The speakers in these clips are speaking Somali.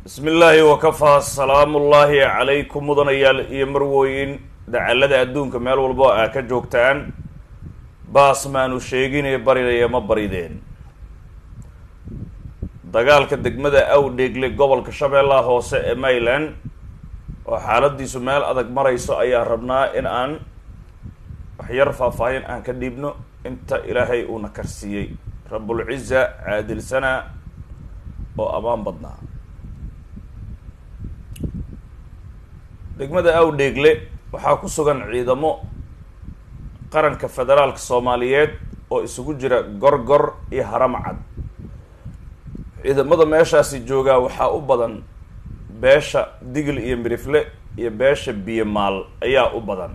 bismi illaahi wakafaa salaamullaahi calaykum mudanayaal iyo marwooyin dacallada adduunka meel walbo aa ka joogtaan baas maanu sheeginee barinaya ma barideen dagaalka degmada awdheegle gobolka shabeellaha hoose ee mayland oo xaaladiisu meel adag marayso ayaa rabnaa in aan waxyar faahfaahin aan ka dhiibno inta ilaahay uuna karsiiyey rabulciza caadilsana oo ammaan badnaa degmada awdheegle waxaa ku sugan ciidamo qaranka federaalka soomaaliyeed oo isugu jira gorgor iyo haramcad ciidamada meeshaasi joogaa waxaa u badan beesha digil iyo mirifle iyo beesha biyomaal ayaa u badan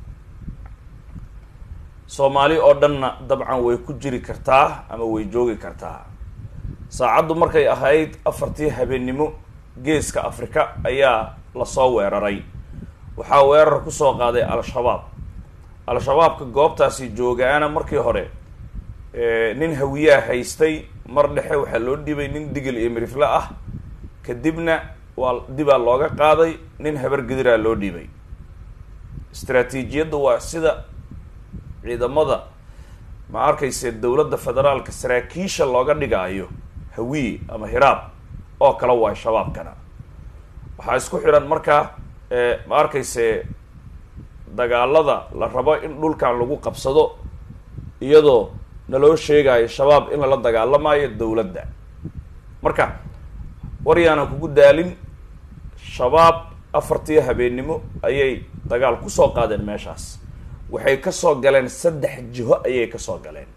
soomaali oo dhanna dabcan way ku jiri kartaa ama way joogi kartaa saacaddu markay ahayd afartii habeennimo geeska afrika ayaa lasoo weeraray waxaa weerar kusoo qaaday al-shabaab al-shabaabka goobtaasi joogaana markii hore nin hawiyaa haystay mar dhexe waxaa loo dhibay nin digil iyo mirifle ah kadibna waa dibaa looga qaaday nin habar gediraa loo dhibay istraatiijiyadda waa sida ciidamada ma arkayse dowladda federaalka saraakiisha looga dhigaayo hawiye ama hiraab oo kale waa shabaabkana waxaa isku xidhan markaa ma arkayse dagaalada la rabo in dhulkan lagu qabsado iyadoo naloo sheegayo shabaab in lala dagaalamayo dowladda marka war yaanan kugu daalin shabaab afartii habeennimo ayay dagaal kusoo qaadeen meeshaas waxay kasoo galeen saddex jiho ayay kasoo galeen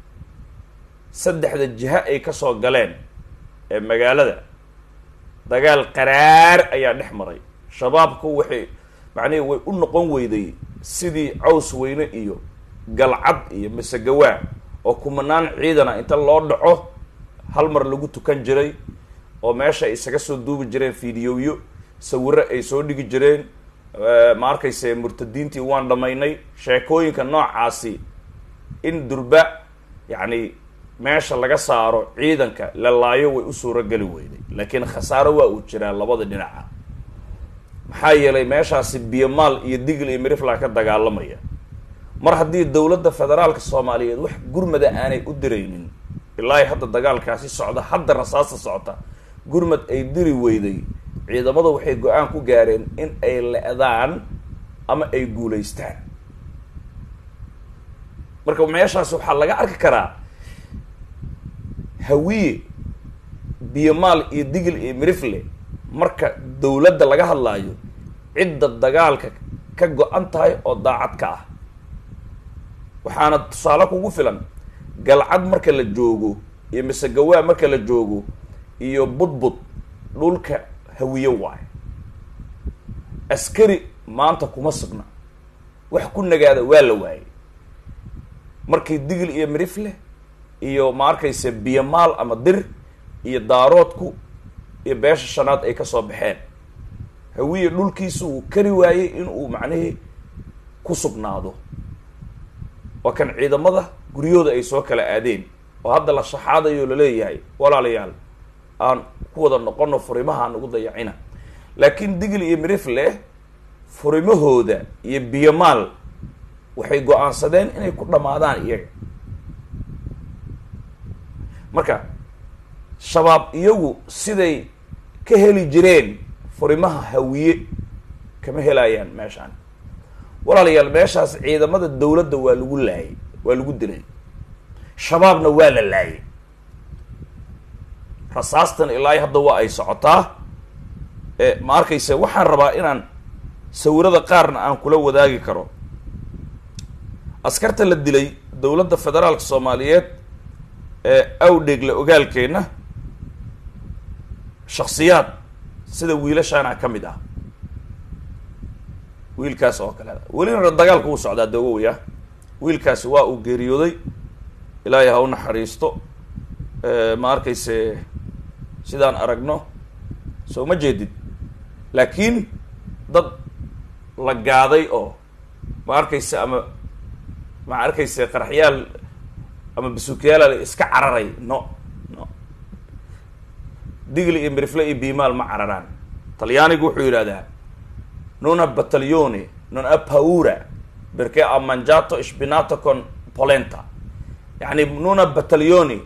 saddexda jiho ay kasoo galeen ee magaalada dagaal qaraar ayaa dhex maray shabaabku waxay macnihi way u noqon weyday sidii caws weyne iyo galcad iyo masegawaa oo kumanaan ciidana inta loo dhaco hal mar lagu tukan jiray oo meesha ay isaga soo duubi jireen fideoyo sawiro ay soo dhigi jireen ma arkayse murtadiintii waan dhamaynay sheekooyinka noocaasi in durba yacni meesha laga saaro ciidanka la laayo way u suuro geli weyday laakiin khasaaro waa uu jiraa labada dhinaca maxaa yeelay meeshaasi biyomaal iyo digil iyo mirifla ka dagaalamaya mar haddii dowladda federaalka soomaaliyeed wax gurmada aanay u diraynin ilaahi hadda dagaalkaasi socda hadda rasaasta socota gurmad ay diri weyday ciidamada waxay go-aan ku gaareen in ay le-daan ama ay guulaystaan marka meeshaas waxaa laga arki karaa hawiye biyomaal iyo digil iyo mirifle marka dowladda laga hadlaayo cidda dagaalka ka go-an tahay oo daacad ka ah waxaana tusaale kugu filan galcad marka la joogo iyo masegawaa marka la joogo iyo budbud dhulka hawiye waayo askari maanta kuma sugna wax ku nagaada waa la waayey markii digil iyo mirifle iyo ma arkayse biyomaal ama dir iyo daaroodku iyo beesha shanaad ay kasoo baxeen hawiye dhulkiisu uu kari waayey in uu macnihii ku sugnaado waa kan ciidamada guryahooda ay soo kala aadeen oo hadda la shaxaadayo laleeyahay walaalayaal aan ku wada noqono furimaha nagu dayacina laakiin digil iyo mirifle furimahooda iyo biyomaal waxay go-aansadeen inay ku dhamaadaan iyaga marka shabaab iyagu siday ka heli jireen furimaha hawiye kama helayaan meeshaan walaalayaal meeshaas ciidamada dowladda waa lagu laayay waa lagu dilay shabaabna waa la laayay rasaastan ilaa hadda waa ay socotaa ma arkayse waxaan rabaa inaan sawirada qaarna aan kula wadaagi karo askarta la dilay dowladda federaalka soomaaliyeed ee awdheegle ogaalkeenna shaksiyaad sida wiilashaana ka mid ah wiilkaas oo kale welina dagaalka uu socdaa dawowya wiilkaasi waa uu geeriyooday ilaahay ha u naxariisto ma arkayse sidaan aragno soo ma jeedid laakiin dad la gaaday oo ma arkayse ama ma arkayse qaraxyaal ama basuukayaala iska cararay no no digli iyo mirifle iyo bimaal ma cararaan talyaanigu wuxuu yidhahdaa nuna battaglione non a paura perché ha mangiato spinato con polenta yani nuna battaglione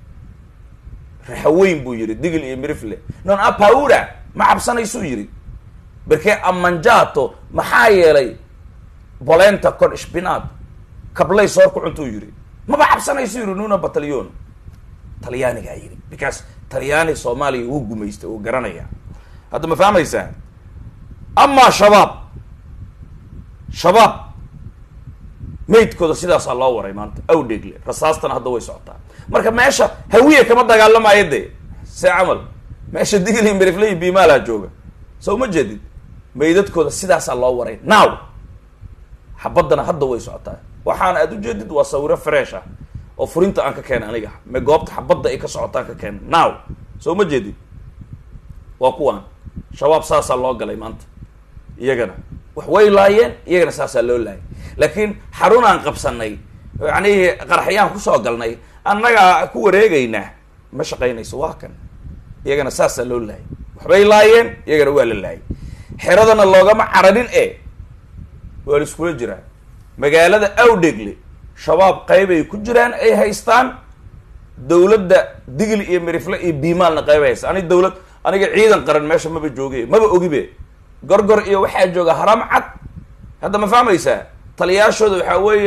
raxaweyn buu yihi digli iyo mirifle non a paura ma cabsanaysuu yihi perché ha mangiato maxaa yeelay polenta con spinato kablay soor ku cuntuu yihi maba cabsanaysu yihi nuna battaglione talyaanigaa yidhi because talyaani soomaaliya wuu gumaystay uu garanaya hadda ma fahmaysaa amaa shabaab shabaab maydkooda sidaasaa loo waray maanta awdheegle rasaastana hadda way socotaa marka meesha hawiye kama dagaalamayo dee see camal meesha digli merifley bimaala jooga soo ma jeedid maydadkooda sidaasaa loo waray now xabaddana hadda way socotaa waxaana aad ujeedid waa sawiro fresh ah oo furinta aan ka keenay aniga me goobta xabadda ay ka socotaan ka keenay now soo ma jeedid waa kuwaan shabaab saasaa loo galay maanta iyagana wax way laayeen iyagana saasaa loo laayay laakiin xarun aan qabsanay yani qaraxyaan kusoo galnay annagaa ku wareegaynaa ma shaqaynayso waa kan iyagana saasaa loo laayay waxbay laayeen iyagana waa la laayay xeradana loogama cararin e waa la iskula jiraa magaalada awdhegle shabaab qayb ay ku jiraan ay haystaan dawladda digli iyo mirifle iyo biimaalna qayb ay haystaan anig dawlad aniga ciidan qaran meesha maba jooge maba ogibe gorgor iyo waxaa jooga haram cad hadda ma fahmaysaa taliyaashooda waxaa weeye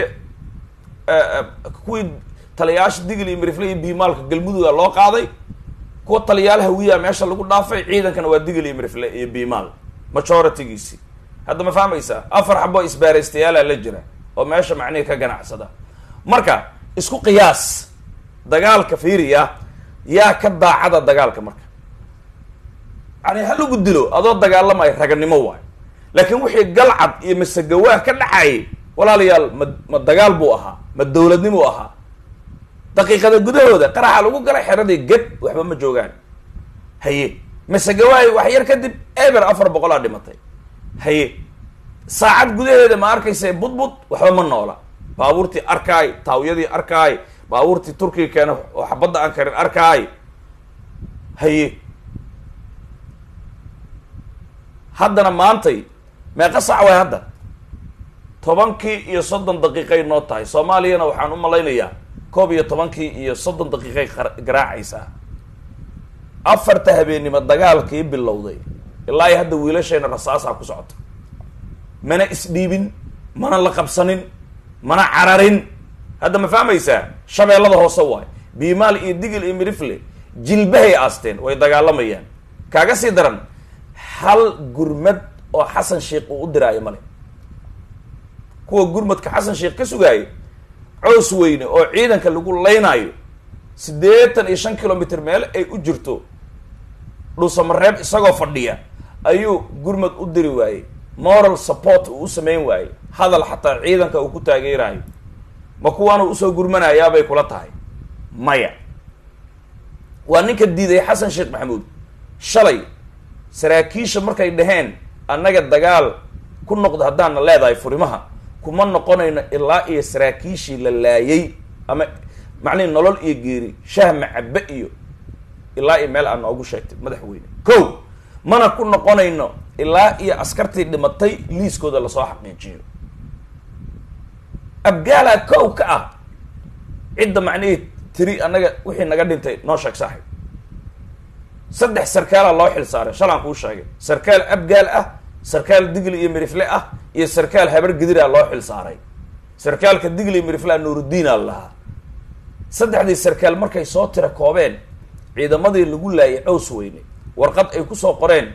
kuwii taliyaasha digli iyo mirifle iyo biimaalka galmuduga loo qaaday kuwa taliyaal hawiyaa meesha lagu dhaafay ciidankana waa digli iyo mirifle iyo biimaal majoritigiisi hadda ma fahmaysaa afar xabo isbaaraystayaala la jira oo meesha macnihi ka ganacsada marka isku qiyaas dagaalka fiiriya yaa ka daacada dagaalka marka yani ha lagu dilo adoo dagaalamayo raganimo waayo laakiin wixii galcad iyo masegawaa ka dhacayay walaalayaal ma ma dagaal buu ahaa ma dawladnimuu ahaa daqiiqada gudahooda qaraxa lagu galay xeradii ged waxba ma joogaan haye masegawaayo wax yar kadib eber afar boqolaa dhimatay haye saacad gudaheeda ma arkaysa budbud waxba ma noola baabuurtii arkaay taawyadii arkaay baabuurtii turkiga keena oo xabadda aan karin arkaay haye haddana maantay meeqa sac way hadda tobankii iyo soddon daqiiqay noo tahay soomaaliyana waxaan u malaynayaa koob iyo tobankii iyo soddon daqiiqay garaacaysaa afarta habeennimo dagaalkii bilowday ilaa iyo hadda wiilashayna rasaasaa ku socota mana isdhiibin mana la qabsanin mana cararin hadda ma fahmaysaa shabeellada hoose waay biimaal iyo digil iyo mirifle jilbahay aasteen way dagaalamayaan kaaga sii daran hal gurmad oo xasan sheikh uu u diraayo male kuwa gurmadka xasan sheikh ka sugaayo cows weyne oo ciidanka lagu laynaayo siddeetan iyo shan kilomitr meel ay u jirto dhuusamareeb isagoo fadhiya ayuu gurmad u diri waayey moral support uu u samayn waayey hadal xataa ciidanka uu ku taageerayo ma kuwaanu usoo gurmanayaabay kula tahay maya waa ninka diiday xasan sheekh maxamuud shalay saraakiisha markay dhaheen annaga dagaal ku noqda haddaana leedahay furimaha kuma noqonayno ilaa iyo saraakiishii la laayay ama macnihi nolol iyo geeri shah macabe iyo ilaa iyo meel aad noogu sheegtay madaxweyne ko mana ku noqonayno ilaa iyo askartii dhimatay liiskooda lasoo xaqiijiyo abgaalaa kow ka ah cidda macnihii tiri annaga wixii naga dhintay noo sheeg saaxib saddex sarkaalaa loo xil saaray shalaan kuu sheegay sarkaal abgaal ah sarkaal digli iyo mirifle ah iyo sarkaal habar gidiraa loo xil saaray sarkaalka digli iyo miriflea nuuruddiinaa lahaa saddexdii sarkaal markay soo tira koobeen ciidamadii lagu laayay cows weyne warqad ay kusoo qoreen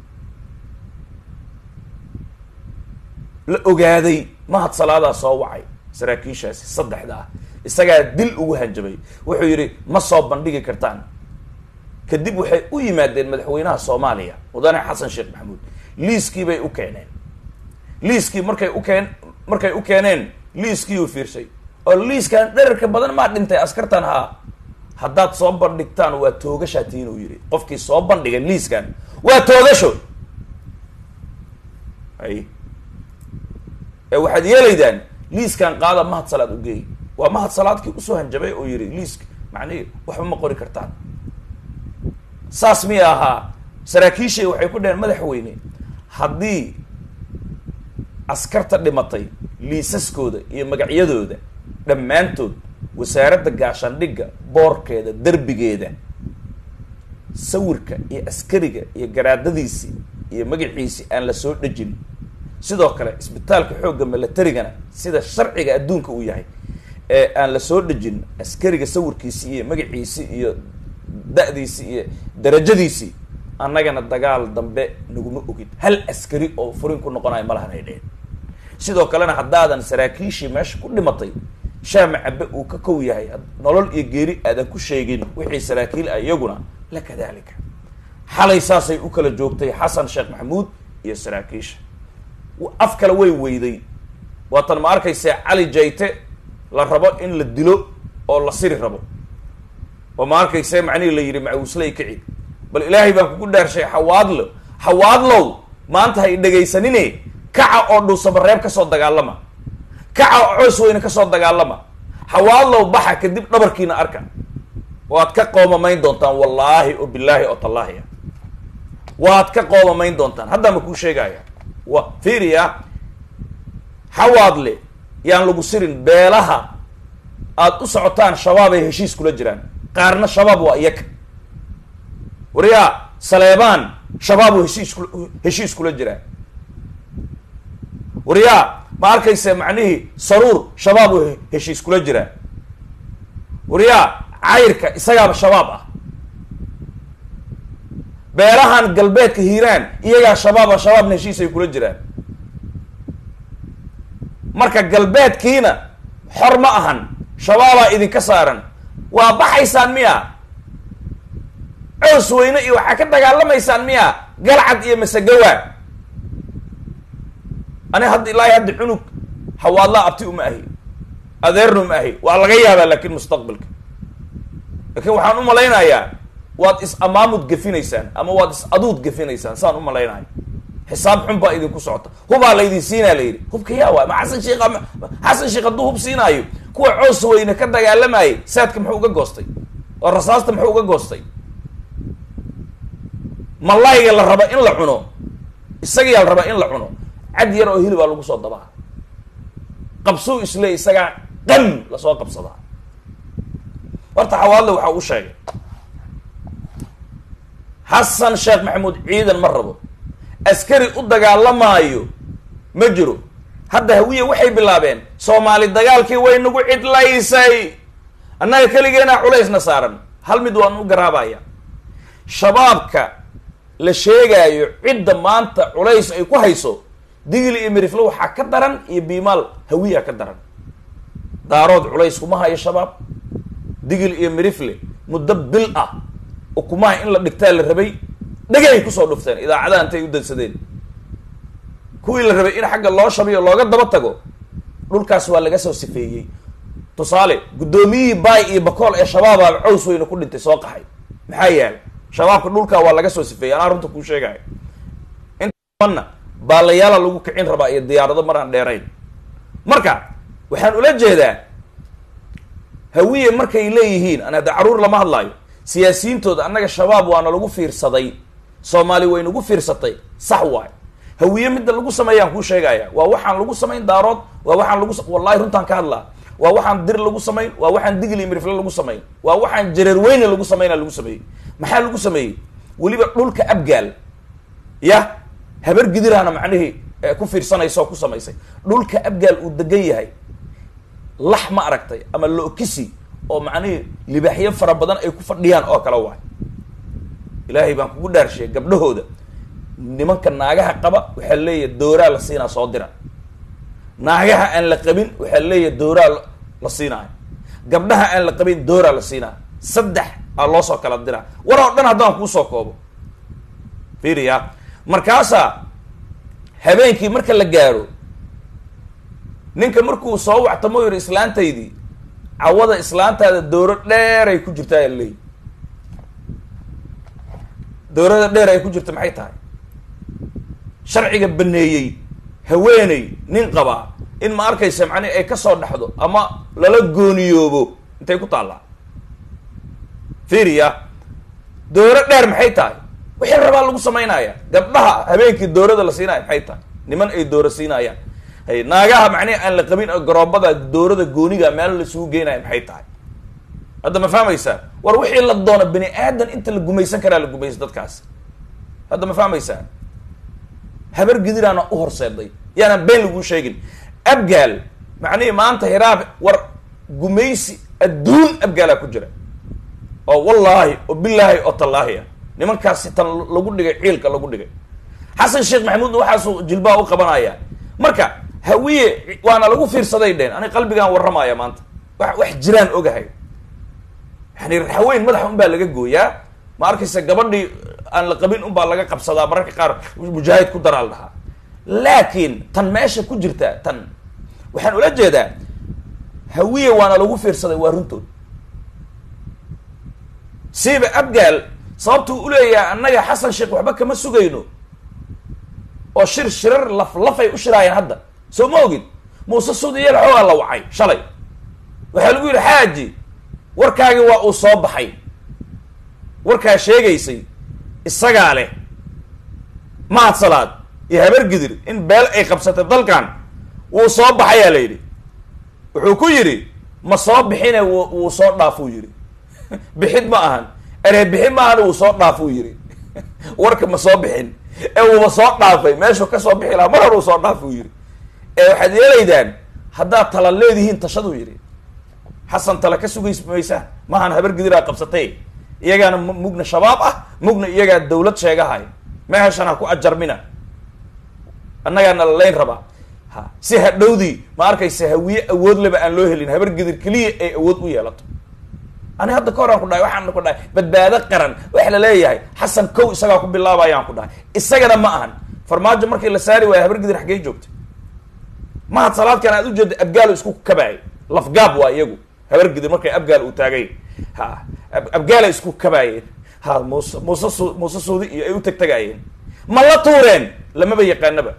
la ogaaday mahad salaadaa soo wacay saraakiishaasi saddexda ah isagaa dil ugu hanjabay wuxuu yidhi ma soo bandhigi kartaan kadib waxay u yimaadeen madaxweynaha soomaaliya mudane xasan sheekh maxamuud liiskii bay u keeneen liiskii markay u keen markay u keeneen liiskii uu fiirsay oo liiskan dherarka badan maa dhintay askartan haa haddaad soo bandhigtaan waa toogashaa tiin uu yidhi qofkii soo bandhigay liiskan waa toogasho ay ee waxaad yeelaydaan liiskan qaada mahad salaad u geey waa mahad salaadkii usoo hanjabay oo yidhi liiska macnihi waxba ma qori kartaan saas miya ahaa saraakiishay waxay ku dhaheen madaxweyne haddii askarta dhimatay liisaskooda iyo magacyadooda dhammaantood wasaaradda gaashaandhigga boorkeeda derbigeeda sawirka iyo askariga iyo garaadadiisii iyo magaciisii aan la soo dhejin sidoo kale isbitaalka xoogga milatarigana sida sharciga adduunka uu yahay ee aan la soo dhejin askariga sawirkiisii iyo magaciisii iyo da-diisii iyo darajadiisii annagana dagaal dambe naguma ogid hal askari oo furin ku noqonayo malahan ay dheheen sidoo kalena haddaadan saraakiishii meesha ku dhimatay shaama cabe uu ka kow yahay nolol iyo geeri aadan ku sheegin wixii saraakiil ah iyaguna la kadalika xalay saasay u kala joogtay xasan sheekh maxamuud iyo saraakiisha af kale way weyday waatan ma arkaysa cali jayte la rabo in la dilo oo la siri rabo oo ma arkayse macnihii la yidhi macawisley kaci bal ilaahay baan kugu dhaarshay xawaadlo xawaadlow maanta ha i dhegaysanine kaca oo dhuusamareeb kasoo dagaalama kaca oo coos weyne kasoo dagaalama xawaadlow baxa kadib dhabarkiina arka waad ka qoomamayn doontaan wallaahi oo bilaahi oo tallaahi ah waad ka qoomamayn doontaan haddaa ma kuu sheegaya wa fiiriya xawaadle yaan lagu sirin beelaha aad u socotaan shabaab ay heshiis kula jiraan qaarna shabaab waa iyaga waryaa saleebaan shabaab u heshiis ku heshiis kula jiraa waryaa ma arkaysa macnihii saruur shabaab u heshiis kula jiraa waryaa cayrka isagaaba shabaab ah beelahan galbeedka hiiraan iyagaa shabaaba shabaabna heshiis ay kula jiraan marka galbeedkiina xor ma ahan shabaabaa idinka saaran waa baxaysaan miya coos weyne iyo waxaa ka dagaalamaysaan miya galcad iyo masegawa ani hadda ilaahay hadda cunug hawaadlaa abti uma ahi adeerna uma ahi waa laga yaabaa laakin mustaqbalka laakiin waxaan u malaynayaa waad is amaamud gefinaysaan ama waad is aduud gefinaysaan saan u malaynayo xisaab xun baa idinku socota hubaa laydin siinaa la yidhi hubka yaa waay ma xasan sheekh xasan sheekh hadduu hub siinaayo kuwa coos weyne ka dagaalamayay saadka muxuu uga goostay oo rasaasta muxuu uga goostay malayga la raba in la cuno isagiyaa la rabaa in la cuno cad yar oo hilibaa lagu soo dabaa qabsuu isle isagaa qan lasoo qabsadaa horta xawaadle waxaa u sheegay xasan sheekh maxamuud ciidan ma rabo askari u dagaalamaayo ma jiro hadda hawiye waxay bilaabeen soomaali dagaalkii way nagu cidlaysay annaga keligeenaa culaysna saaran hal mid waan u garaabaya shabaabka la sheegaayo cidda maanta culays ay ku hayso digil iyo mirifle waxaa ka daran iyo biimaal hawiya ka daran daarood culays kuma hayo shabaab digil iyo mirifle muddo bil ah ukumaha in la dhigtaa la rabay dhegay kusoo dhufteen idaacadaha intay u dansadeen kuwii la rabay in xagga loo shabiyo looga daba tago dhulkaas waa laga soo sifeeyey tusaale guddoomiyihii baay iyo bakool ee shabaabaa caws weyne ku dhintay soo qaxay maxaa yaala shabaabka dhulkaa waa laga soo sifeeyey anaa runta kuu sheegayo intaana baalayaala lagu kicin rabaa iyo diyaarado mar aan dheerayn marka waxaan ula jeedaa hawiye markay leeyihiin an hadda caruur lama hadlaayo siyaasiyiintooda annaga shabaab waana lagu fiirsaday soomaali way nagu fiirsatay sax waay hawiye midda lagu sameeyaan kuu sheegaya waa waxaan lagu samayn daarood waa waxaan lagu wallahi runtaan ka hadlaa waa waxaan dir lagu samayn waa waxaan digli mirifle lagu samayn waa waxaan jareer weyne lagu samayna lagu sameeyey maxaa lagu sameeyey weliba dhulka abgaal ya habar gidirahna macnihii ku fiirsanaysa oo ku samaysay dhulka abgaal uu degan yahay lax ma aragtay ama lookisi oo macnihii libaaxyo fara badan ay ku fadhiyaan oo kale waay ilaahay baan kugu dhaarshiya gabdhahooda nimanka naagaha qaba waxaa leeyahay dooraa la siinaa soo dira naagaha aan la qabin waxaa leeyahay dooraa la siinaayo gabdhaha aan la qabin dooraa la siinaayo saddex aa loo soo kala diraa war oo dhan haddaan kuusoo koobo fiiriya markaasaa habeenkii marka la gaaro ninka markuu soo wactamo yidhi islaantaydii cawada islaantaada dooro dheer ay ku jirtaa aa leeyi doorada dheer ay ku jirta maxay tahay sharciga baneeyey haweeney nin qabaa in ma arkaysa macnihi ay kasoo dhexdo ama lala gooniyoobo intay ku taallaa fiiriya dooro dheer maxay tahay wixii rabaa lagu samaynaya gabdhaha habeenkii doorada la siinaya maxay tahay niman ay dooro siinayaan hay naagaha macnihi aan la qabin oo garoobada doorada gooniga meel laisugu geynayo maxay tahay hadda ma fahmaysaa war wixii la doono bani aadan inta la gumaysan karaa la gumaysa dadkaas hadda ma fahmaysaa habar gidiraana u horseeday yaanaan been laguu sheegin abgaal macnihii maanta hiraab war gumaysi adduun abgaalaa ku jira oo wallaahi oo bilaahi oo tallaahi ah nimankaasi tan lagu dhigay ciilka lagu dhigay xasan sheekh maxamuudna waxaasuu jilbaa u qabanaya marka hawiye waana lagu fiirsaday dheen ani qalbigaan warramaya maanta wa wax jiraan ogahay yani raxweyn madaxa un baa laga gooyaa ma arkaysa gabadhii aan la qabin un baa laga qabsadaa mararka qaar mujaahid ku daraa la dhahaa laakiin tan meesha ku jirta tan waxaan ula jeedaa hawiye waana lagu fiirsaday waa runtood siiba abgaal sababtuu uleeyahay annaga xasan sheekh waxba kama sugayno oo shir shirar laf lafay u shiraayeen hadda soo ma ogid muuse suudiyal xoogaa la wacay shalay waxaa lagu yidhi xaaji warkaagii waa uu soo baxay warkaa sheegaysay isagaa leh mahad salaad iyo habar gidir in beel ay qabsatay dalkan wuu soo baxayaa la yidhi wuxuu ku yidhi ma soo bixine w wuu soo dhaafuu yidhi bixid ma ahan eree bixin ma ahan wuu soo dhaafuu yidhi warka ma soo bixin ee wuuba soo dhaafay meeshuu ka soo bixi lahaa mar hor uu soo dhaafuu yidhi ee waxaad yeelaydaan haddaad tala leedihiin tashaduu yidhi xasan tala ka sugays maysaan maahan habar gidiraa qabsatay iyagaana mugna shabaab ah mugna iyagaa dawlad sheegahay meeshan ha ku ajarmina annagaana lalayn rabaa ha si hadhowdii ma arkaysa hawiye awood leba aan loo helin habar gidir keliya ay awood u yeelato ani hadda ka horaan ku dhahay waxaan ku dhahay badbaado qaran waxa la leeyahay xasan kow isagaa ku bilaabayaan ku dhahay isagana ma ahan farmaajo markii la saari waayo habar gidir xaggey joogta mahad salaadkan aad ujeeda abgaalo isku kabaayay lafgaab waa iyagu habar gidir markay abgaal uu taagay ha abgaala isku kabaayeen ha muuse muuse su muuse suudi iyo ay u teg tagaayeen ma la tuureen lamaba yaqaanaba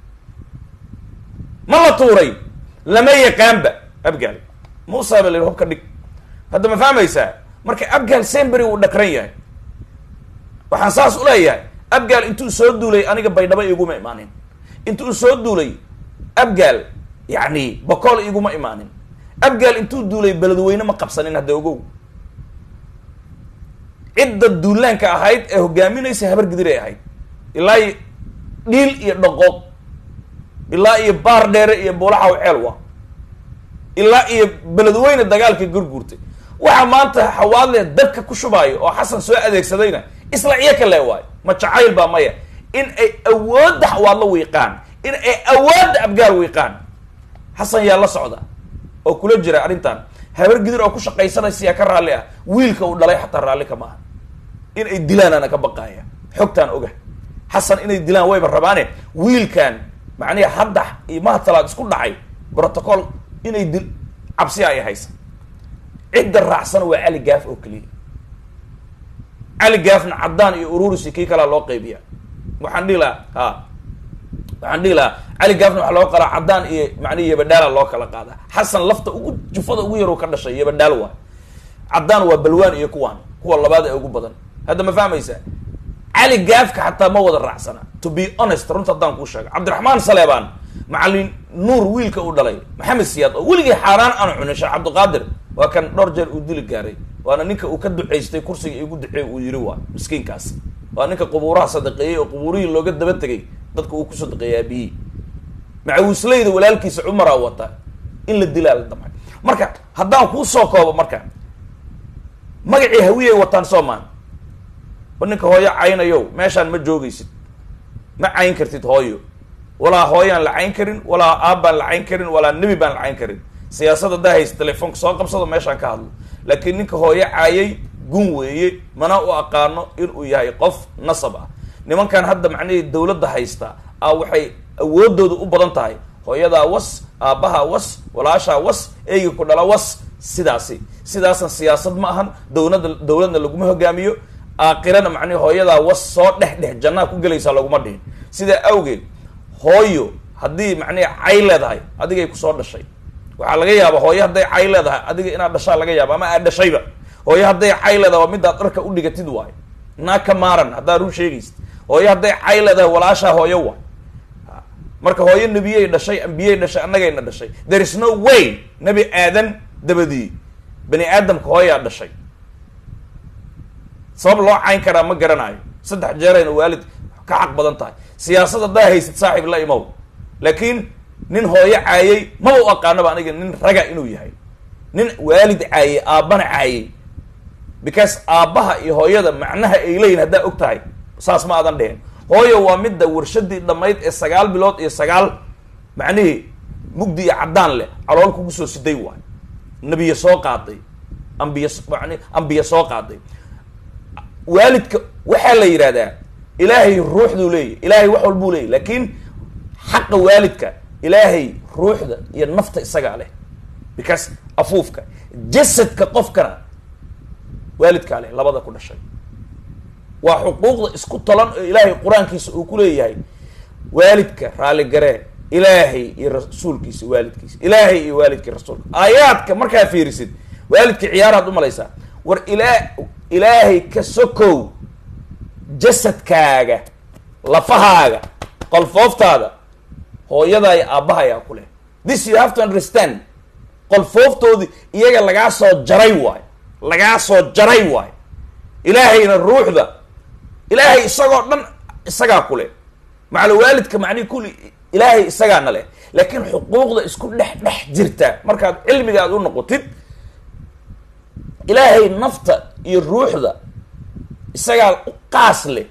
ma la tuuray lama yaqaanba abgaal muusa ba la yidhi hubka dhig hadda ma fahmaysaa marka abgaal sembery uu dhakran yahay waxaan saas uleeyahay abgaal intuu soo duulay aniga baydhabo iguma imaanin intuu soo duulay abgaal yacni bokool iguma imaanin abgaal intuu duulay beledweyne ma qabsanin hadda ogow cidda duulaanka ahayd ee hogaaminaysa habar gidiray ahayd ilaa iyo dhiil iyo dhaqooq ilaa iyo baar dheere iyo buulaxaw ceelwa ilaa iyo beledweyne dagaalka gurguurtay waxaa maanta xawaadle dabka ku shubaayo oo xasan soo adeegsadayna isla ciyo ka lee waayo ma jacayl baa maya in ay awoodda xawaadlo wiiqaan in ay awoodda abgaal wiiqaan xasan yaa la socda oo kula jira arrintan habar gidir oo ku shaqaysanaysa yaa ka raalli ah wiilka uu dhalay xataa raalli ka maaha in ay dilaan ana ka baqaaya xogtaan oga xasan inay dilaan wayba rabaane wiilkan macnihi hadda iyo mahad salaad isku dhacay protocol inay dil cabsi ay haysa cidda raacsana waa cali gaaf oo keliya cali gaafna caddaan iyo ururisi kii kalaa loo qaybiya waxaan dhihi lahaa ha waxaan dhihi lahaa cali gaafna waxaa loo qalaa caddaan iyo macnihi yabadhaala loo kala qaada xasan lafta ugu jufada ugu yar ka dhashay yabadhaal waa caddaan waa balwaan iyo kuwaan kuwa labaad ee ugu badan hadda ma fahmaysaa cali gaafka xataa ma wada raacsana to be honest runta haddaan kuu sheega cabdiraxmaan saleebaan macalin nuur wiilka uu dhalay maxamed siyaad oo weligii xaaraan aanu cunin sheekh cabdiqaadir waa kan dhowr jeer uu dili gaaray waana ninka uu ka ducaystay kursiga igu duceey uu yiri waa miskiinkaas waa ninka qubuuraha sadaqeeyey oo qubuurihii looga daba tegay dadka uu ku sadaqeeyey aabiyii macawisleyda walaalkiisa cumaraa wata in la dilaa la damcay marka haddaan kuu soo koobo marka magacii hawiyay wataan soomaan ba ninka hooyo caynayow meeshaan ma joogaysid ma cayn kartid hooyo walaa hooyaan la cayn karin walaa aabbaan la cayn karin walaa nebi baan la cayn karin siyaasad haddaa haysa telefoonka soo qabsado meeshaan ka hadlo laakiin ninka hooyo caayay gun weeye mana u aqaano inuu yahay qof nasab ah nimankan hadda macnihii dawladda haysta a waxay awoodooda u badan tahay hooyadaa was aabbahaa was walaashaa was eyga ku dhala was sidaasi sidaasna siyaasad ma ahan dowladda dawladna laguma hogaamiyo aakirana macnihi hooyadaa was soo dhex dhex jannaa ku gelaysaa laguma dhihin sidaa awgeed hooyo haddii macnihi cay leedahay adigay kusoo dhashay waxaa laga yaaba hooyo hadday cay leedahay adiga inaad dhashaa laga yaaba ama aad dhashayba hooyo hadday cay leedahay waa midaad dharka u dhigatid waayo naa ka maaran haddaa run sheegaysid hooyo hadday cay leedahay walaashaa hooyo wa marka hooyo nebiyey dhashay ambiyey dhashay annagayna dhashay there is no way nebi aadan dabadii bani aadamka hooyaa dhashay sabab loo cayn karaa ma garanayo saddex jeerayna waalid ka xaq badan tahay siyaasad haddaa haysid saaxiib la imow laakiin nin hooyo caayay maba u aqaanaba aniga nin raga inuu yahay nin waalid caayay aabbana caayay because aabbaha iyo hooyada macnaha ay leeyihin haddaa og tahay saas ma aadan dhehen hooyo waa midda warshadii dhammayd ee sagaal bilood iyo sagaal macnihii mugdi iyo caddaan leh calool kugu soo siday waay nebiya soo qaaday ambiya mani ambiya soo qaaday waalidka waxaa la yidhahdaa ilaahay ruuxduu leeyahy ilaahay wax walbuu leeyahy laakiin xaqa waalidka ilaahay ruuxda iyo nafta isagaa leh because afuufka jasadka qofkana waalidkaa leh labada ku dhashay waa xuquuqda isku talan oo ilaahay qur-aankiisa uu ku leeyahay waalidka raaligaree ilaahay iyo rasuulkiisa waalidkiisa ilaahay iyo waalidkii rasuulka aayaadka markaa fiirisid waalidka ciyaaraad umalaysaa war ilaa ilaahay ka sokow jasadkaaga lafahaaga qolfooftaada hooyadaa iyo aabbahayaa ku leh this you have to understand qolfooftoodii iyaga lagaa soo jaray waayo lagaa soo jaray waayo ilaahayna ruuxda ilaahay isagoo dhan isagaa ku leh macala waalidka macnihi kulli ilaahay isagaana leh laakiin xuquuqda isku dhex dhex jirta markaad cilmiga aad u noqotid ilaahay nafta iyo ruuxda isagaa u qaas leh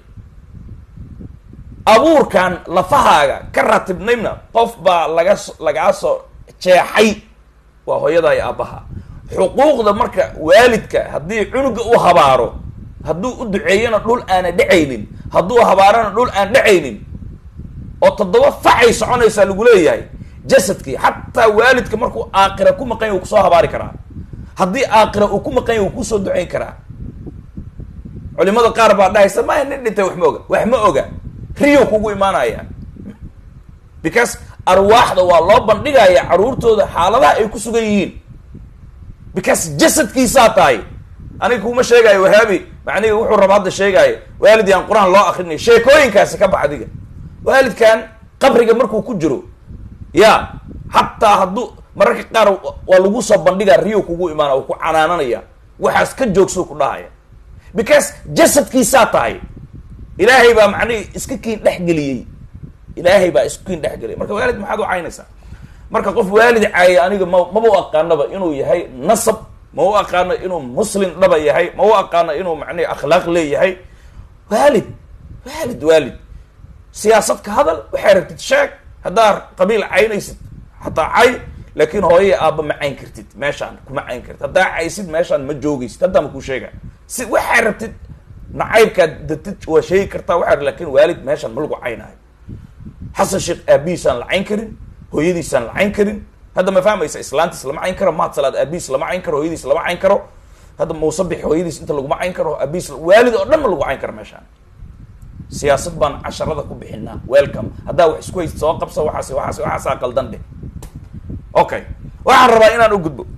abuurkan lafahaaga ka ratibnaybna qof baa laga lagaa soo jeexay waa hooyadaa iyo aabbaha xuquuqda marka waalidka haddii cunuga u habaaro hadduu u duceeyana dhul aana dhacaynin hadduu habaarana dhul aan dhacaynin oo toddoba facay soconaysaa lagu leeyahay jasadkii xataa waalidka markuu aakira ku maqan yahy uu kusoo habaari karaa haddii aakira uu ku maqan yahy uu kusoo ducayn karaa culimada qaar baa dhahaysa maya nin dhintay wax ma oga wax ma oga riyo kugu imaanaya because arwaaxda waa loo bandhigaya caruurtooda xaaladaha ay ku sugan yihiin because jasadkiisaa tahay aniga kuma sheegaayo wahaabi macnihi wuxuu raba hadda sheegaayo waalid yaan qur-aan loo akrinay sheekooyinkaasi ka bax adiga waalidkan qabriga markuu ku jiro ya xataa hadduu mararka qaar waa lagu soo bandhigaa riyo kugu imaana oo ku canaananaya waxaas ka joogsuu ku dhahaya because jasadkiisaa tahay ilaahay baa macnihi iska kiin dhexgeliyey ilaahay baa isku kiin dhexgeliyay marka waalid maxaad u caynaysaa marka qof waalid caaya aniga ma maba u aqaanaba inuu yahay nasab ma u aqaano inuu muslim dhaba yahay ma u aqaano inuu macnihi akhlaaq leeyahay waalid waalid waalid siyaasad ka hadal waxay rabtid sheeg haddaa qabiil caynaysid hataa cay laakiin hooyaya aabba ma cayn kartid meeshaan kuma cayn kartid haddaa caysid meeshaan ma joogaysid haddaa ma kuu sheega si waxaa rabtid nacaybkaad datid waa sheegi kartaa waxaa lakin waalid meeshaan ma lagu caynaayo xasan sheekh aabihiisaan la cayn karin hooyadiisaan la cayn karin hadda ma fahmaysa islaantiis lama cayn karo mahad salaad aabihiis lama cayn karo hooyadiis lama cayn karo hadda muusabix hooyadiis inta laguma cayn karo aabihiis waalid oo dhan ma lagu cayn karo meeshaan siyaasad baan casharada ku bixinaa welcome haddaa wax isku haysid soo qabsa waxaas waxaas waxaasaa qaldan dheh okay waxaan rabaa inaan u gudbo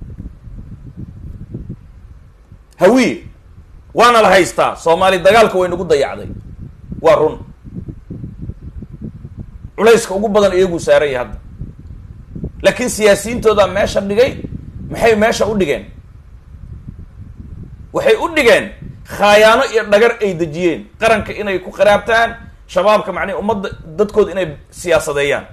hawiye waana la haystaa soomaali dagaalka way nagu dayacday waa run culayska ugu badan iyaguu saaranya hadda laakiin siyaasiyiintoodaa meesha dhigay maxay meesha u dhigeen waxay u dhigeen khaayaano iyo dhagar ay dejiyeen qaranka inay ku qaraabtaan shabaabka macnihi ummadda dadkooda inay siyaasadeeyaan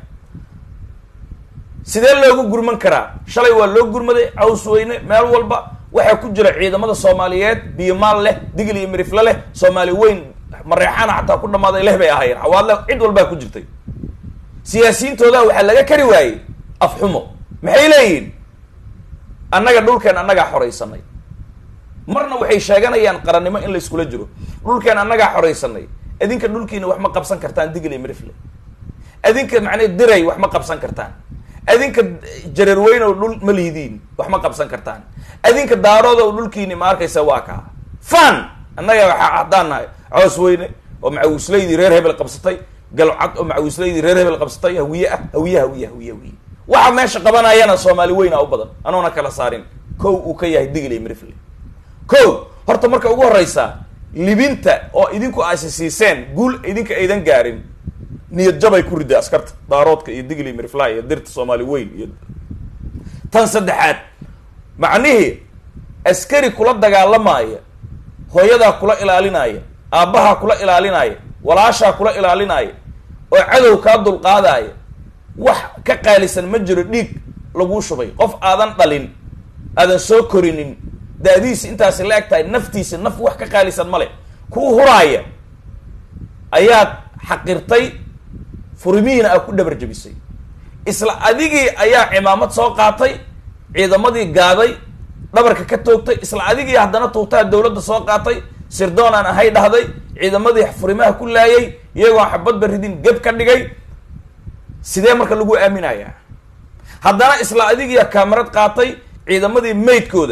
sidee loogu gurman karaa shalay waa loo gurmaday caws weyne meel walba waxaa ku jira ciidamada soomaaliyeed biyomaal leh digil iyo mirifle leh soomaali weyn mareexaana xataa ku dhamaaday leh bay ahaayeen xawaadle cid walbaa ku jirtay siyaasiyiintooda waxaa laga kari waayey afxumo maxay leeyihiin annaga dhulkeen annagaa xoraysanay marna waxay sheeganayaan qarannimo in la iskula jiro dhulkeen annagaa xoraysanay adinka dhulkiina wax ma qabsan kartaan digil iyo mirifle adinka macnaa diray wax ma qabsan kartaan adinka jareerweynow dhul ma lihidiin wax ma qabsan kartaan adinka daaroodow dhulkiini ma arkaysa waa kaa fan annaga waxaa haddaan nahay coos weyne oo macawislaydii reer hebel qabsatay galcad oo macawislaydii reer hebel qabsatay hawiye ah hawiye hawiye hawiye hawiye waxa meesha qabanayana soomaali weyna u badan anoona kala saarin kow uu ka yahay digil iyo mirifle ko horta marka ugu horeysa libinta oo idinku aasi siiseen guul idinka aydan gaarin niyad jabay ku riday askarta daaroodka iyo digli mirfly iyo dirta soomaali weyn iyo tan saddexaad macnihii askari kula dagaalamaya hooyadaa kula ilaalinaya aabbahaa kula ilaalinaya walaashaa kula ilaalinaya oo cadow kaa dulqaadaya wax ka qaalisan ma jiro dhiig laguu shubay qof aadan dhalin aadan soo korinin da-diisi intaasi la eg tahay naftiisa naf wax ka qaalisan male kuu huraaya ayaad xaqirtay furimihiina aad ku dhabar jabisay isla adigii ayaa cimaamad soo qaatay ciidamadii gaaday dhabarka ka toogtay isla adigii haddana tuugtaa dawladda soo qaatay sirdoon aan ahay dhahday ciidamadii furimaha ku laayay iyagoo xabadba ridin geb ka dhigay sidee marka lagu aaminayaa haddana isla adigiia kaamarad qaatay ciidamadii maydkooda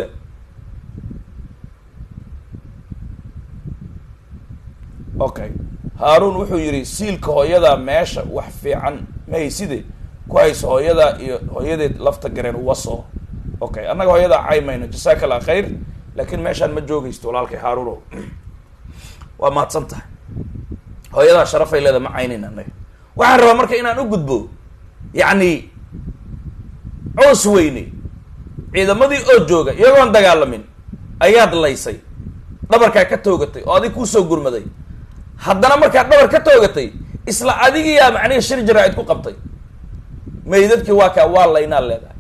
okay haaruun wuxuu yidhi siilka hooyadaa meesha wax fiican mahayside ku hayso hooyadaa iyo hooyadeed lafta gareen waso okay annaga hooyadaa caymayno jasaaka allah khayr laakiin meeshaan ma joogaysto walaalkay haaruuno waa mahadsan tahay hooyadaa sharafay leeda ma caynayn annaga waxaan rabaa marka inaan u gudbo yacni coos weyne ciidamadii oo jooga iyagoon dagaalamin ayaad laysay dhabarkaa ka toogatay oo adig kuusoo gurmaday haddana markaad dhabar ka toogatay isla adigiyaa macnihi shir jaraa'id ku qabtay maydadkii waa kaa waa laynaa leedahay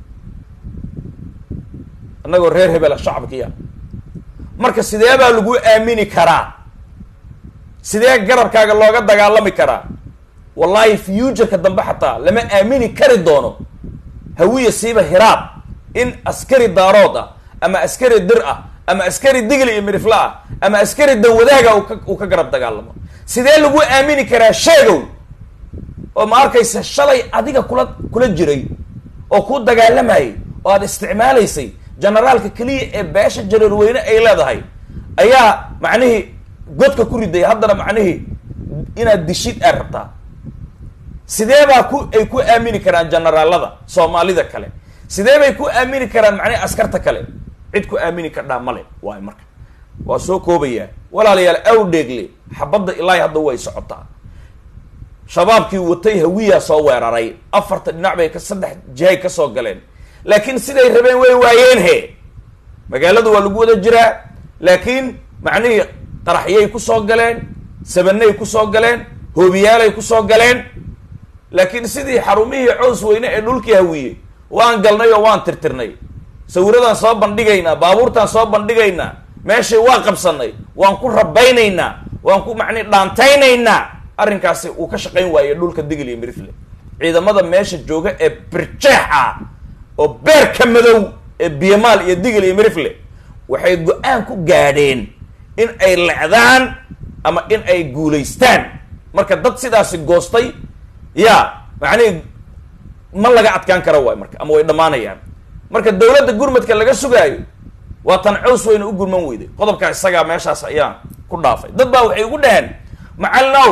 annagoo reer hebela shacabkiya marka sidee baa lagu aamini karaa sidee garabkaaga looga dagaalami karaa wallahi futureka dambe xataa lama aamini kari doono hawiya siiba hiraab in askari daarood ah ama askari dir ah ama askari digli iyo mirifle ah ama askari danwadaaga uu ka garab dagaalamo sidee lagu aamini karaa sheegow oo ma arkaysa shalay adiga kula kula jiray oo kuu dagaalamayay oo aada isticmaalaysay generaalka keliya ee beesha jareerweyne ay leedahay ayaa macnihii godka ku riday haddana macnihii inaad dishid aad rabtaa sidee baa ku ay ku aamini karaan generaalada soomaalida kale sidee bay ku aamini karaan macnihi askarta kale cid ku aamini kardhaa male waay marka waa soo koobayaa walaalayaal awdheegle xabadda ilaahi hadda way socotaa shabaabkii watay hawiyaa soo weeraray afarta dhinac bay ka saddex jihay ka soo galeen laakiin siday rabeen way waayeen he magaalada waa lagu wada jiraa laakiin macnihii qaraxyay kusoo galeen sabanay kusoo galeen hoobiyaalay kusoo galeen laakiin sidii xarumihii cows weyne ee dhulkii hawiye waan galnay oo waan tirtirnay sawiradaan soo bandhigaynaa baabuurtaan soo bandhigaynaa meeshay waa qabsanay waan ku rabaynaynaa waan ku macni dhaantaynaynaa arrinkaasi uu ka shaqayn waaye dhulka digil iyo mirifle ciidamada meesha jooga ee birjeex ah oo beerka madow ee biyamaal iyo digil iyo mirifle waxay go-aan ku gaadheen in ay lecdaan ama in ay guulaystaan marka dad sidaasi goostay ya macnihi ma laga adkaan kara waay marka ama way dhammaanayaan marka dawladda gurmadka laga sugaayo waa tan cows weyne u gurman weyday qodobkaa isagaa meeshaas ayaan ku dhaafay dad baa waxay ugu dhaheen macalinow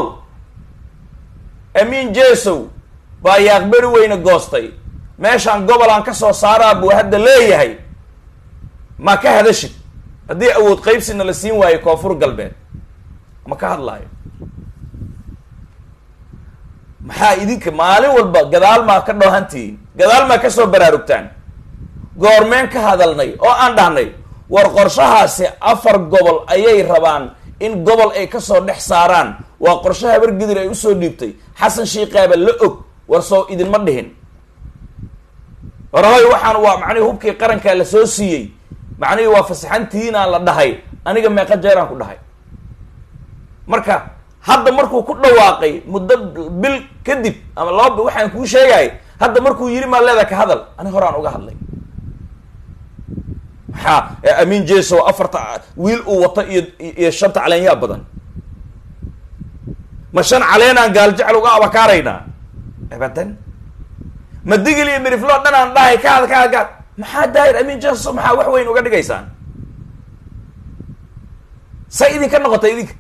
amiin jesow baa yaaqberi weyne goostay meeshaan gobolaan ka soo saaraa buu hadda leeyahay ma ka hadashid haddii awood qaybsina la siin waayo koonfur galbeed ma ka hadlaayo maxaa idinka maalin walba gadaal maa ka dhoohantihiin gadaal maa kasoo baraarugtaan goormeen ka hadalnay oo aan dhahnay war qorshahaasi afar gobol ayay rabaan in gobol ay kasoo dhex saaraan waa qorshe habar gidir ay usoo dhiibtay xasan shiikaaba la og war soo idinma dhihin warhoy waxaan waa macnihi hubkii qarankaa la soo siiyey macnihii waa fasaxantihiinaan la dhahay aniga meeqa jeeraan ku dhahay marka hadda markuu ku dhawaaqay muddo bil kadib ama laba waxaan kuu sheegay hadda markuu yiri maa leeda ka hadal ani horaan uga hadlay maxaa amiin jeso afarta wiil uu wato iyo iyo shanta caleenyaa badan ma shan caleenaan gaaljecel uga abakaaraynaa abadan ma digil iyo mirifloo dhan aan dhahay ka had ka had ka had maxaa daahir amiin jeso maxaa wax weyn uga dhigaysaan say idinka noqotay idinka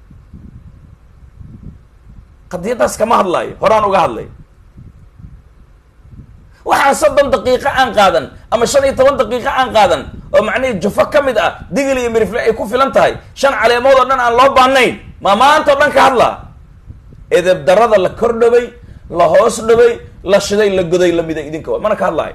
qadiyadaas kama hadlaayo horaan uga hadlay waxaan soddon daqiiqo aan qaadan ama shan iyo toban daqiiqo aan qaadan oo macnihii jufo ka mid ah digil iyo mirifle ay ku filan tahay shan caleemood oo dhan aan loo baanayn ma maanta o dhan ka hadlaa edeb darada la kor dhaway la hoos dhaway la shiday la goday lamida idinka wa mana ka hadlaayo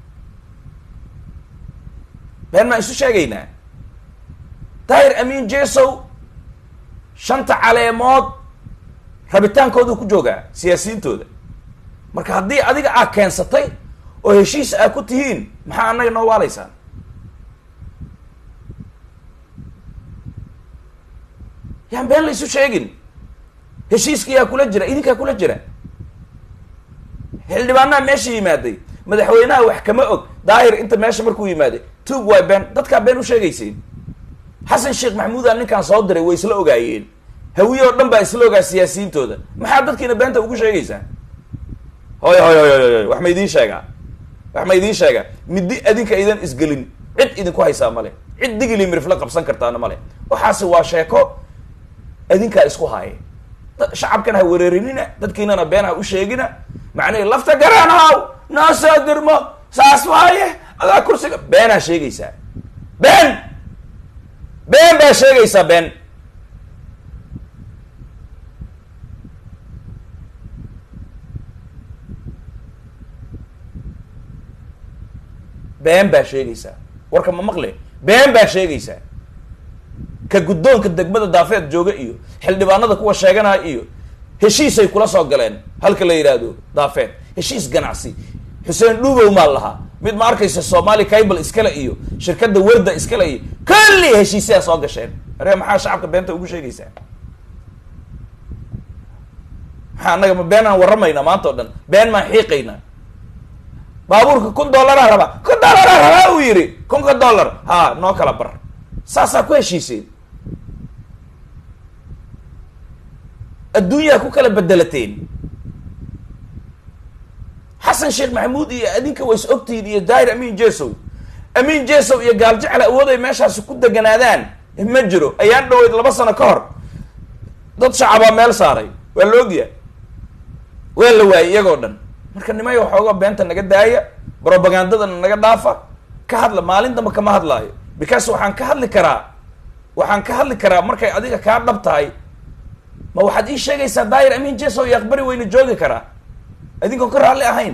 been maan isu sheegaynaa daahir amiin jesow shanta caleemood rabitaankoodu ku joogaa siyaasiyiintooda marka haddii adiga aa keensatay oo heshiis aa ku tihiin maxaa annaga noo waalaysaan yaan been la isu sheegin heshiiskiyaa kula jira idinkaa kula jira xildhibaanaha meesha yimaaday madaxweynaha wax kama og daahir inta meesha markuu yimaaday tuug waay been dadkaa been u sheegayseen xasan sheekh maxamuudaa ninkaan soo diray way isla ogaayeen hawiye oo dhan baa isla ogaa siyaasiyiintooda maxaa dadkiina beenta ugu sheegaysaa hoy hoy hoy hoy wax ma idiin sheegaa wax ma idiin sheegaa middi adinka idan isgelin cid idinku haysaa male cid digili mirifla qabsan kartaana male waxaasi waa sheeko adinkaa isku haaye shacabkan ha wereerinina dadkiinana been ha u sheegina macnihi lafta garaanhaw noo soo dirmo saas waaye adaa kursiga beenaa sheegaysaa been been baa sheegaysaa been been baa sheegaysaa warka ma maqle been baa sheegaysaa ka guddoonka degmada daafeed jooga iyo xildhibaanada kuwa sheeganaya iyo heshiisay kula soo galeen halka la yidhaahdo daafeed heshiis ganacsi xuseen dhuubow maa lahaa mid ma arkaysa somali cable iskale iyo shirkadda werda iskale iyo kulli heshiisyaa soo gasheen are maxaa shacabka beenta ugu sheegaysaa maxaa annaga ma been aan warramaynaa maanta o dhan been maan xiiqaynaa baabuurka kun dollaraa rabaa kun dollaraa rabaa uu yidhi kunka dollar ha noo kala bar saasaa ku heshiiseen adduunyaa ku kala bedelateen xasan sheekh maxamuud iyo adinka way is ogtihiin iyo daahir amiin jesow amiin jesow iyo gaal jecel awood ay meeshaasi ku deganaadaan ma jiro ayaan dhaweyd laba sano ka hor dad shacabaa meel saaray waa la ogya waa la waayey iyagoo dhan marka nimay waxooga beenta naga daaya brobagandadana naga dhaafa ka hadla maalin damba kama hadlaayo because waxaan ka hadli karaa waxaan ka hadli karaa markay adiga kaa dhab tahay ma waxaad ii sheegaysaa daahir amiin jesow iyo aqbari weyna joogi karaa adinkoon ka raalli ahayn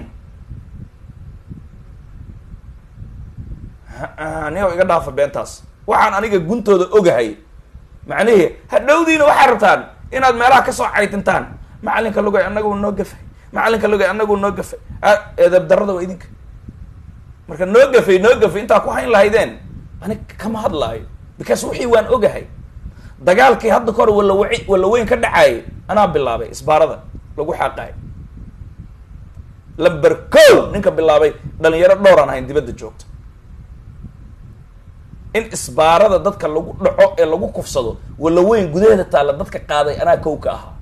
niyow iga dhaafa beentaas waxaan aniga guntooda ogahay macnihii hadhowdiina waxaad rabtaan inaad meelaha kasoo caytintaan macalinka lugay annagu noo gafay macalinka lugay annagu noo gafay eedab darada waa idinka marka noo gafay noo gafay intaa ku hayn lahaydeen ani kama hadlaayo because wixii waan ogahay dagaalkii hadda kahor walawa walla weyn ka dhacaayay anaa bilaabay isbaarada lagu xaaqaay lamber ko ninka bilaabay dhalinyaro dhowraan ahayn dibadda joogta in isbaarada dadka lagu dhaco ee lagu kufsado walla weyn gudaheeda taalla dadka qaaday anaa kow ka ahaa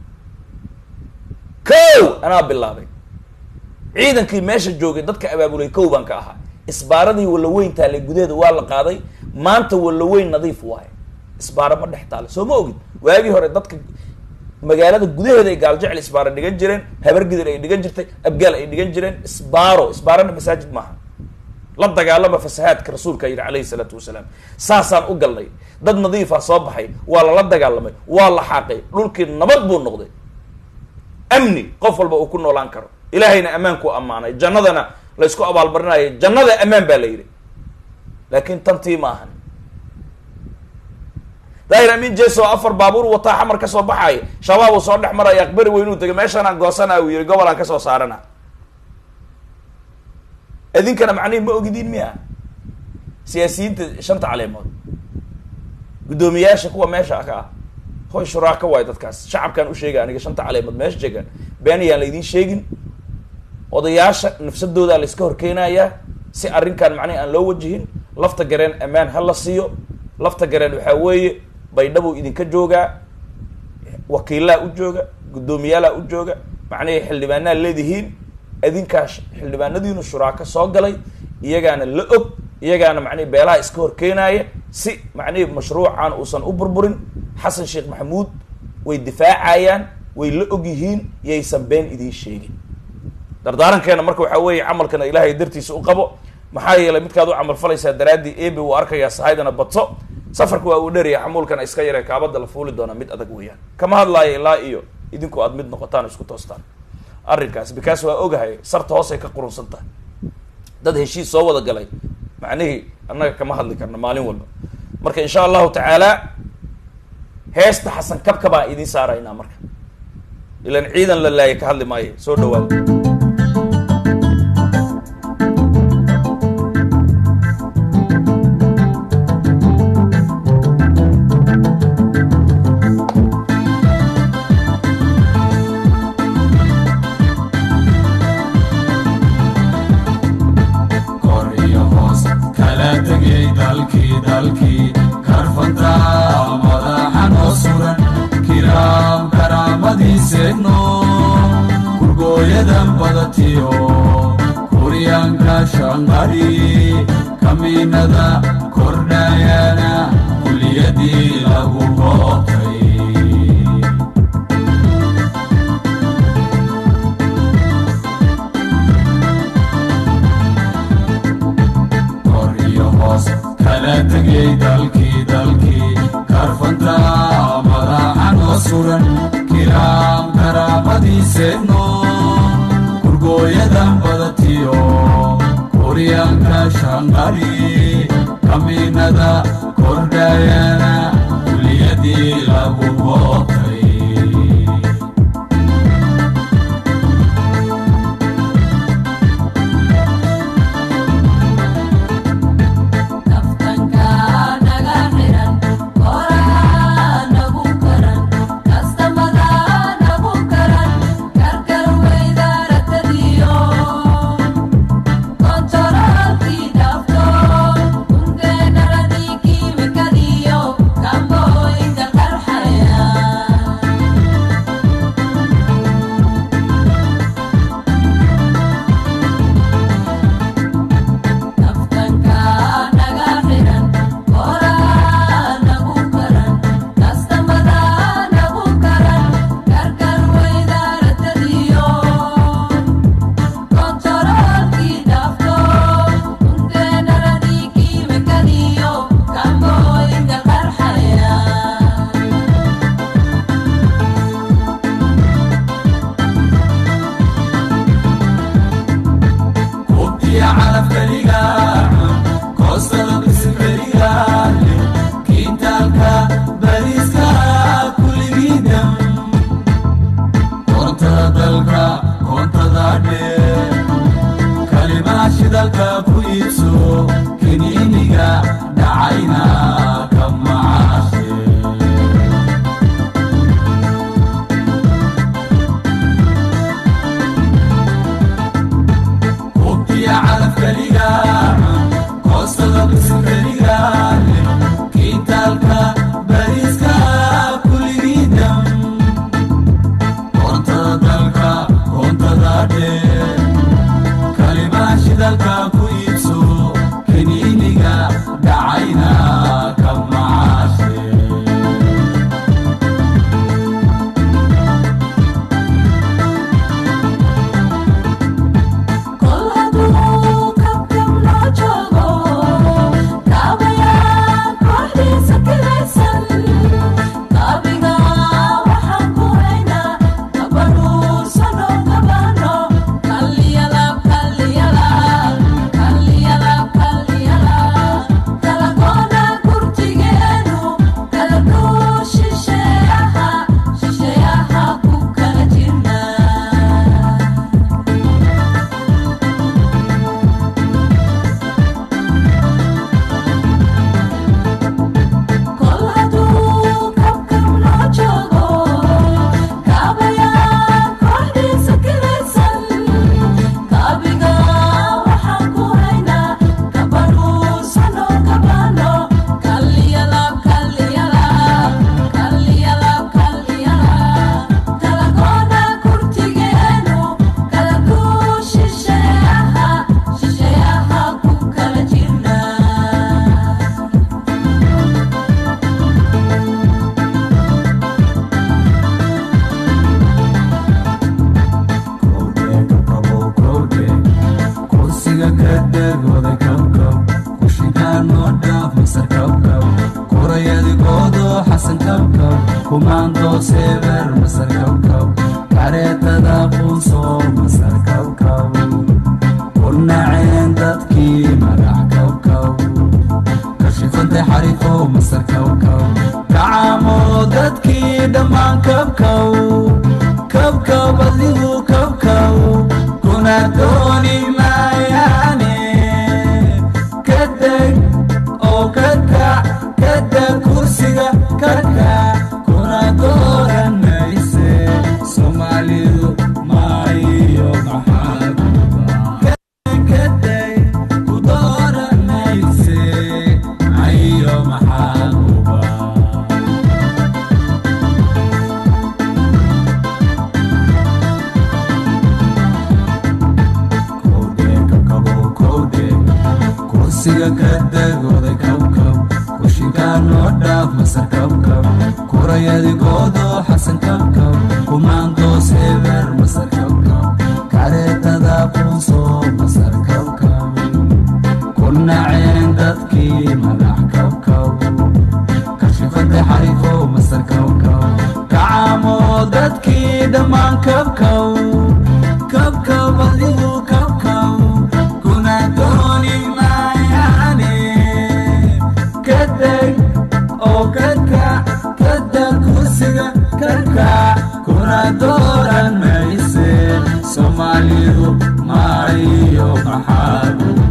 kow anaa bilaabay ciidankii meesha joogay dadka abaabulay kow baan ka ahaa isbaaradii walla weyn taallay gudaheeda waa la qaaday maanta walla weyn nadiif waaye isbaaro ma dhex taale soo ma ogid waagii hore dadka magaalada gudaheeda ay gaaljecel isbaaro dhigan jireen habargidir ay dhigan jirtay abgaal ay dhigan jireen isbaaro isbaarona masaajid maaha la dagaalama fasahaadka rasuulka yidhi calayhi salaatu wasalaam saasaan u galnay dad nadiifa soo baxay waa lala dagaalamay waa la xaaqay dhulkii nabad buu noqday amni qof walba uu ku noolaan karo ilaahayna ammaankuu ammaanay jannadana la ysku abaalmarinaya jannada ammaan baa la yidhi laakiin tantii ma ahan daahir amin jeso afar baabuur wataa xamar ka soo baxaaya shabaab uu soo dhex maraya aqbari weynuu tegay meeshanaan goosanaa uu yihi gobolaan kasoo saarana idinkana macnihi ma ogidiin miya siyaasiyiinta shanta caleemood guddoomiyaasha kuwa meesha ka ah hoy shuraaka waay dadkaas shacabkaan u sheega aniga shanta caleemood meesha jeegaan been ayaan la idiin sheegin odayaasha nafsadoodaa la iska horkeenayaa si arrinkan macnihi aan loo wajihin lafta gareen ammaan ha la siiyo lafta gareen waxaa weeye baydhabuu idinka joogaa wakiilaa u jooga guddoomiyaala u jooga macnihii xildhibaanaa leedihiin adinkaas xildhibaanadiinu shuraako soo galay iyagaana la og iyagaana macnihi beelaha iska horkeenaaya si macnihi mashruucan uusan u burburin xasan sheekh maxamuud way difaacayaan way la og yihiin yaysan been idiin sheegin dardaarankeena marka waxaa weeye camalkana ilaahay dartiisa u qabo maxaa yeelay midkaad u camalfalaysaa daraaddii ebe wuu arkayaa sahaydana badso safarka waa uu dheraya xamuulkana iska yaree kaabada la fuuli doona mid adag weeyaan kama hadlaayo ilaa iyo idinku aad mid noqotaan isku toostaan arrinkaas bikaas waa ogahay sarta hoosay ka qurunsan tahay dad heshiis soo wada galay macnihii annaga kama hadli karna maalin walba marka insha allahu tacaala heesta xasan kabka baan idiin saaraynaa marka ilan ciidan la laaya ka hadli maayo soo dhawaada kor iyo hoos kala tegay dalkii dalkii karfanta madaxa noo suran kiraam karaamadiiseegno kurgooyadan badatiyo kuryaanka shanqari kamiinada kordhayana kuliyadii lagu bootay kor iyo hoos kala tegay dalkii dalkii karfanta madaxa noo suran kiraam karaamadiiseegno kurgooyadan badatiyo kuryaanka shanqari kamiinada kordhayana kuliyadii lagu bootay Kaftanka naga xiran, koraa nagu karan, kastamada nagu karan, karkar weydaratadiyo. Kontoraalkii dhaafto, kungeenaradii kiimikadiyo, kambooyinka qarxaya. Kaftanka naga xiran, koraa nagu karan, kastamada nagu karan, karkar weydaratadiyo. Kontoraalkii dhaafto, kungeenaradii kiimikadiyo, kambooyinka qarxaya. Kubtiya calaf keliga koostada bisil keliga leh kiintaalka bariiska kulligiidam koontada dalka koontada dheer kalimaha shidalka ku iibso kiniiniga dhacayna ka macaashe kubtiya calaf keliga kumaando seeber masar kawkaw kareetada quunso masar kawkaw ku naceen dadkii madax kawkaw kashifantay xariifo masar kawkaw kacaamo dadkii dhammaan kabkaw kabkaw adigu kabkaw kuna dooni maayaane kadeg oo ka kac kadeg kursiga ka kac kuna dooran mayse soomaalidu maayo maxaaduba kadeg ku dooran mayse ayo maxaaduba kowdhe kabkabo kowdhe kursiga ka degooday kabkab kushinkaa noo dhaaf masar kabkab kurayadigoodo xasan kabkab kumaandoo seeber masar kabkab kareetada quunso masar kabkab ku naceen dadkii madax kabkab kashifantay xariifo masar kabkab kacaamo dadkii dhammaan kabkab kabkab adigu kabkab kuna dooni maayaane kadeg oo ka kac kadeg kursiga ka kac kuna dooran mayse soomaalidu maayo maxaaduba